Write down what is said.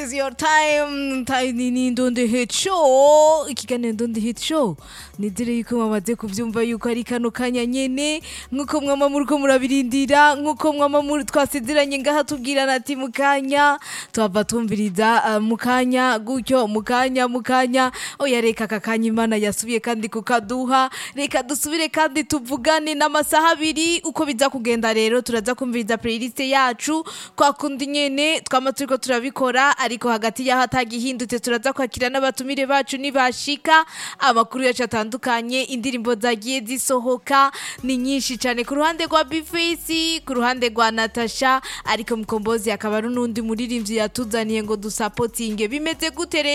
is your time time ni ni Ndundi Hit Show ikiganiro Ndundi Hit Show nizere yuko mwamaze kuvyumva yuko ari kano kanya nyene nkuko mwama muriko murabirindira nkuko mwama muri twasezeranye ngaha tubwirana ati mukanya twava tumviriza uh, mukanya gutyo mukanya mukanya oya reka kakanya imana yasubiye kandi kukaduha reka dusubire kandi tuvugane n'amasaha abiri uko biza kugenda rero turaza kumviriza playlist yacu kwa kundi nyene twama turiko turabikora ariko hagati yaho atagihindutse turaza kwakira n'abatumire bacu nibashika amakuru yacu atandukanye indirimbo zagiye zisohoka ni nyinshi cyane ku ruhande rwa Bface ku ruhande rwa Natasha ariko Mkombozi akaba ari n'undi muririmbyi yatuzaniye ngo dusapotinge bimeze gute rero